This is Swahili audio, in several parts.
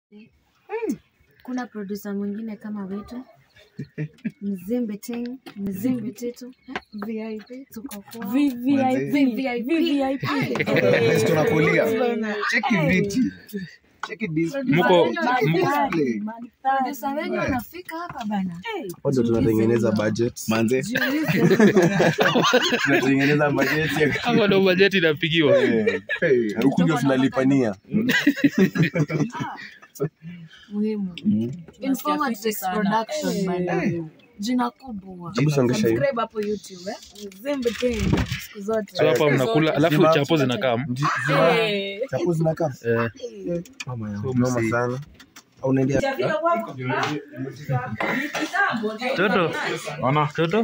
kuna producer mwingine kama wetu mzimbe ting mzimbe tetu eh, vip tuko kwa Sisi tunakulia. Cheki viti. Cheki display. Mko Display. producer wenyu wanafika hapa bana Bado tunatengeneza budget. Manze, Tunatengeneza budget ya hapa ndo bajeti inapigiwa. Eh, eh, huku ndio tunalipania. muhimu Informa Text production bana jina kubwa Hebu songesha hiyo. subscribe hapo youtube eh mzimbe ting siku zote So hapa mnakula, alafu Zima- chapo zinakaa. Ndi- zima- Chapo zinakaa. Eh, Mama yangu, noma sana. Au unaendea Toto. Ona toto.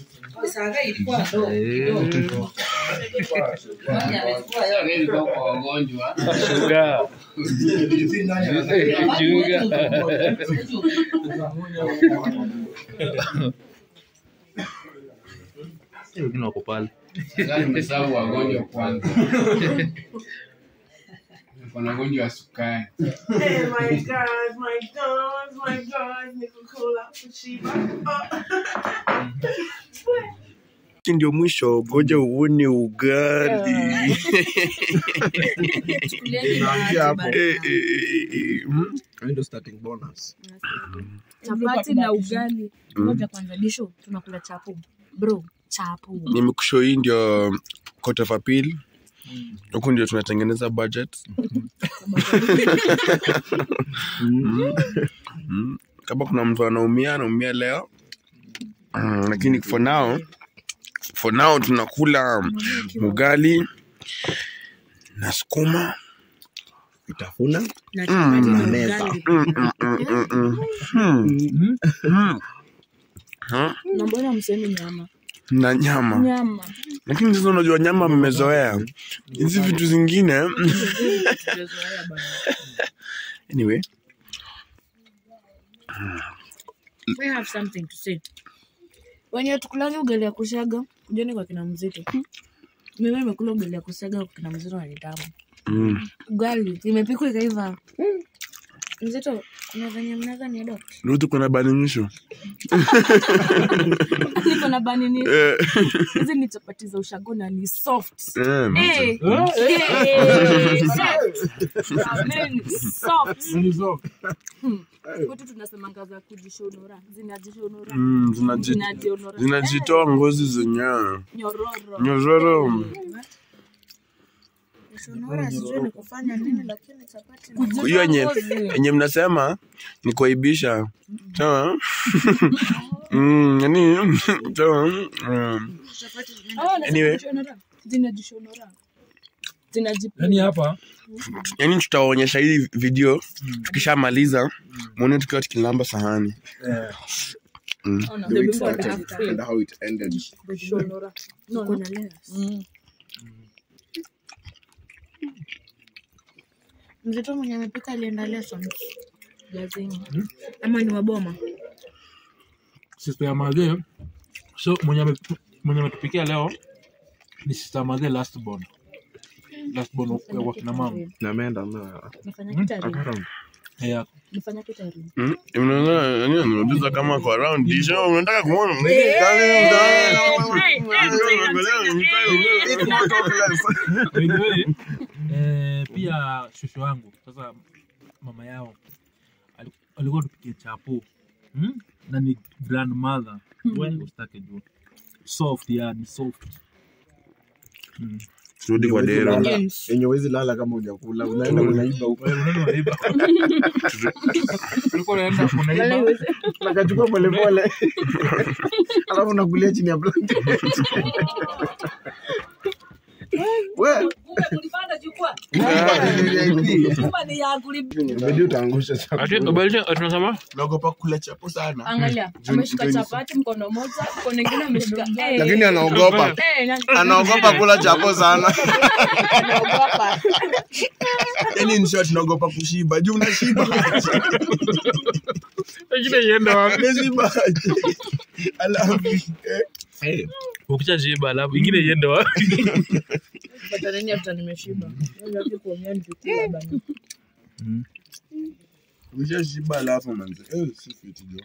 Sugar. Sugar. Wengine wako pale. Nimesahau wagonjwa kwanza. Kuna wagonjwa wa sukari. Oh my god, my god, my god, niko cola kushiba. Hiki ndio mwisho, ngoja uone ugali. Tunaanzia hapo. Eh, eh, eh, eh, mm. Hiyo ndio starting bonus. chapati na ugali moja kwanza disho tunakula chapo bro chapo nimekusho hii ndio court of appeal huku ndio tunatengeneza budget Mm. Mm. kama kuna mtu anaumia anaumia leo Mm, lakini for now for now tunakula ugali na sukuma Vitafuna. na chapati na ugali Mm, mm, mm, mm, mm. Mm. Huh? na mbona msemi nyama na nyama nyama lakini sasa unajua nyama mmezoea hizi vitu zingine anyway we have something to say wenye tukulani ugali ya kushaga kujeni kwa kina mzito mimi nimekula ugali ya kusaga kwa kina mzito na ni tamu mm. ugali imepikwa ikaiva mzito kuna venye mnaweza ni adopt Ruth kuna badilisho niko na bani ni Eh, hizi ni chapati za ushago na ni soft eh, Eh, eh, soft. Amen, soft. Hmm. kwetu tunasemanga za kujishonora zinajishonora mm, zinaji- zinajionora zinajitoa ngozi zenyewe nyororo nyororo Kushonora sijui ni kufanya nini lakini chapati hiyo yenye yenye mnasema ni kuaibisha sawa Mm, yani sawa mm. Anyway. zinajishonora zinajipiga Yaani hapa yani tutawaonyesha hii video tukishamaliza mwone tukiwa tukilamba sahani The way it started and how it ended. kuna layers. mzito mwenye amepika alienda lessons jazini ama ni waboma sister ya madhe so mwenye ame- mwenye ametupikia leo ni sister ya madhe last born last born wa- wa kina mama Na ameenda na nafanya kitari Eh, nafanya kitari Mm, unaona, yani anauliza kama kwa round disho unataka kumwona by the way, eh, pia shosho wangu sasa mama yao ali- alikuwa tupikie chapo hmm? na ni grandmother we ustake juu soft yani soft Mm. turudi kwa dero yenye wezi lala kama hujakula, unaenda unaiba huko. Wewe unaenda unaiba. Ulikuwa unaenda unaiba Nakachukua polepole, alafu nakulia chini ya blanket. We, inabidi utaangusha chakula. Ati ubalisha tunasema naogopa kula chapo sana angalia ameshika chapati mkono moja mkono ingine ameshika Eh, Lakini anaogopa, eh, na- anaogopa kula chapo sana. anaogopa. yani in short naogopa kushiba juu unashiba ingine ienda wapi umeshiba alafu eh, ukishajiba alafu ingine iende wapi Pata nini after nimeshiba? Ngoja tu kuongea nikikula bana. Ukishashiba alafu manze. Eh, si fiti jo.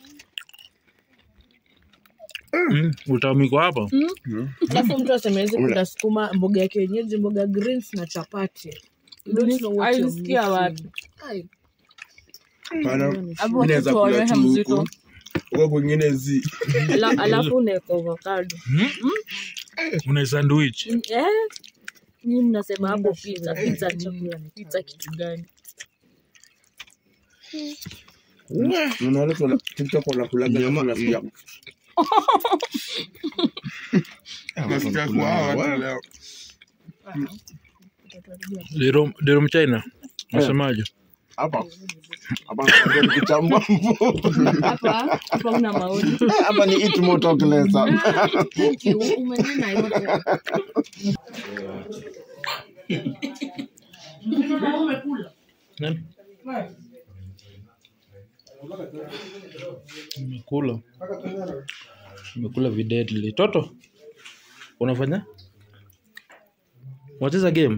Mm, utamiko hapa alafu mtu asemezi kula sukuma mboga ya kienyeji mboga greens na chapati You don't know what you're Alisikia missing. wapi? Ai, Pana. Hapo Mimi naweza kula tutoe tu mzito. huku. Huko kwingine zi. ala- alafu unaeka avocado una sandwich eh ni mnasema hapo pizza pizza chakula ni pizza kitu gani Unaona kuna TikTok wanakulaga Nyama- nasikia. Nasikia kwa hawa watu leo. dero dero mchina nasemaje Hapa. Hapa ndio kuchambua mfupa. Hapa hapa una maoni. Hapa ni eat more talk less. Thank you, umenena yote Nani? Nimekula. Nimekula videdli. Toto, unafanya? Wacheza game?